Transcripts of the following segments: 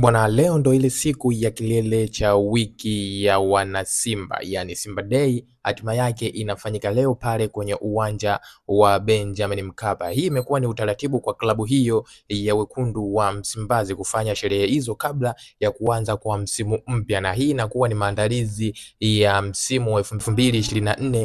Bwana, leo ndo ile siku ya kilele cha wiki ya wanasimba, yani Simba Day. Hatima yake inafanyika leo pale kwenye uwanja wa Benjamin Mkapa. Hii imekuwa ni utaratibu kwa klabu hiyo ya wekundu wa Msimbazi kufanya sherehe hizo kabla ya kuanza kwa msimu mpya, na hii inakuwa ni maandalizi ya msimu wa 2024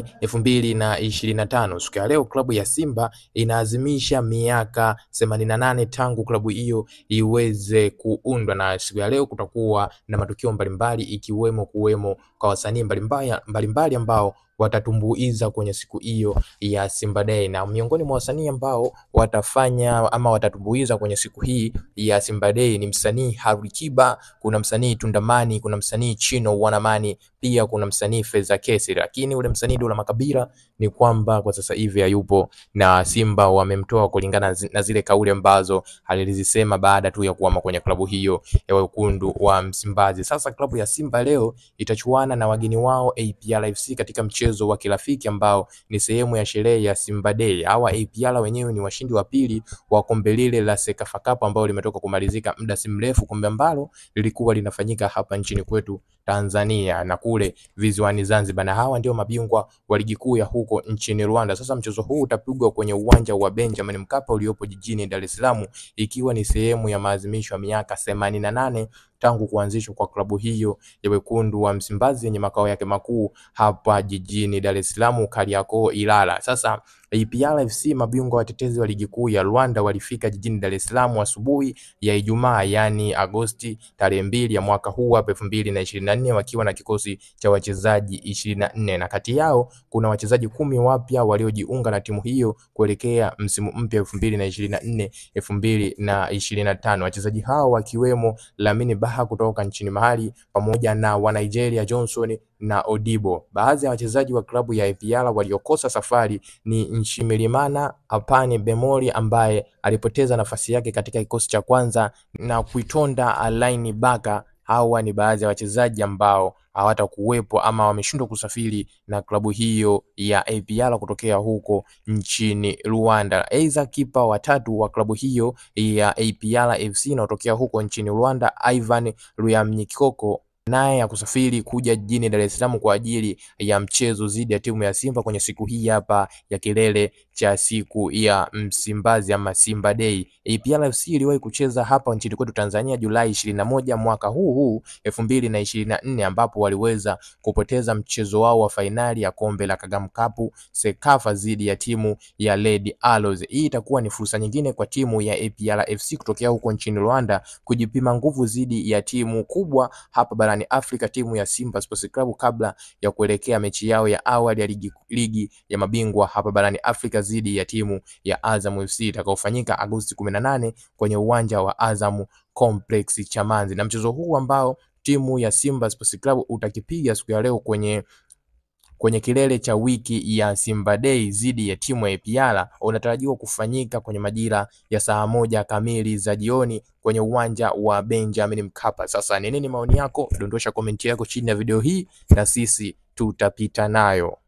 2025. Siku ya leo klabu ya Simba inaazimisha miaka 88 tangu klabu hiyo iweze kuundwa, na siku ya leo kutakuwa na matukio mbalimbali ikiwemo kuwemo kwa wasanii mbalimbali mbalimbali ambao watatumbuiza kwenye siku hiyo ya Simba Day, na miongoni mwa wasanii ambao watafanya ama watatumbuiza kwenye siku hii ya Simba Day ni msanii Harikiba, kuna msanii Tundamani, kuna msanii Chino Wanamani, pia kuna msanii Feza Kesi, lakini ule msanii Dula Makabila ni kwamba kwa sasa hivi hayupo na Simba wamemtoa kulingana na zile kauli ambazo alizisema baada tu ya kuama kwenye klabu hiyo ya wekundu wa Msimbazi. Sasa klabu ya Simba leo itachuana na wageni wao APR FC katika mchezo wa kirafiki ambao ni sehemu ya sherehe ya Simba Day. Hawa APR wenyewe ni washindi wa pili wa kombe lile la Sekafa Cup ambao limetoka kumalizika muda si mrefu, kombe ambalo lilikuwa linafanyika hapa nchini kwetu Tanzania na kule visiwani Zanzibar, na hawa ndio mabingwa wa ligi kuu ya huko nchini Rwanda. Sasa mchezo huu utapigwa kwenye uwanja wa Benjamin Mkapa uliopo jijini Dar es Salaam, ikiwa ni sehemu ya maadhimisho ya miaka themanini na nane tangu kuanzishwa kwa klabu hiyo ya wekundu wa Msimbazi yenye makao yake makuu hapa jijini Dar es Salaam, Kariakoo, Ilala. Sasa APR FC mabingwa watetezi wa ligi kuu ya Rwanda walifika jijini Dar es Salaam asubuhi ya Ijumaa, yani Agosti tarehe mbili ya mwaka huu hapa elfu mbili na ishirini na nne wakiwa na kikosi cha wachezaji ishirini na nne na kati yao kuna wachezaji kumi wapya waliojiunga na timu hiyo kuelekea msimu mpya elfu mbili na ishirini na nne elfu mbili na ishirini na tano wachezaji hao wakiwemo Lamine Baha kutoka nchini Mali pamoja na wa Nigeria Johnson na Odibo. Baadhi ya wachezaji wa klabu ya APR waliokosa safari ni Nshimirimana Apane Bemori ambaye alipoteza nafasi yake katika kikosi cha kwanza na kuitonda Alaini Baka. Hawa ni baadhi ya wachezaji ambao hawatakuwepo ama wameshindwa kusafiri na klabu hiyo ya APR kutokea huko nchini Rwanda. Aidha, kipa watatu wa klabu hiyo ya APR FC inayotokea huko nchini Rwanda, Ivan Ruyamnyikoko naye ya kusafiri kuja jijini Dar es Salaam kwa ajili ya mchezo dhidi ya timu ya Simba kwenye siku hii hapa ya kilele cha siku ya Msimbazi ama Simba Day. APR FC iliwahi kucheza hapa nchini kwetu Tanzania Julai ishirini na moja mwaka huu huu elfu mbili na ishirini na nne ambapo waliweza kupoteza mchezo wao wa fainali ya kombe la Kagame Cup Sekafa dhidi ya timu ya Red Arrows. Hii itakuwa ni fursa nyingine kwa timu ya APR FC kutokea huko nchini Rwanda kujipima nguvu dhidi ya timu kubwa hapa barani Afrika, timu ya Simba Sports Club kabla ya kuelekea mechi yao ya awali ya ligi, ligi ya mabingwa hapa barani Afrika dhidi ya timu ya Azam FC itakaofanyika Agosti 18 kwenye uwanja wa Azam Complex Chamazi. Na mchezo huu ambao timu ya Simba Sports Club utakipiga siku ya leo kwenye kwenye kilele cha wiki ya Simba Day dhidi ya timu ya APR unatarajiwa kufanyika kwenye majira ya saa moja kamili za jioni kwenye uwanja wa Benjamin Mkapa. Sasa ni nini maoni yako? Dondosha komenti yako chini ya video hii na sisi tutapita nayo.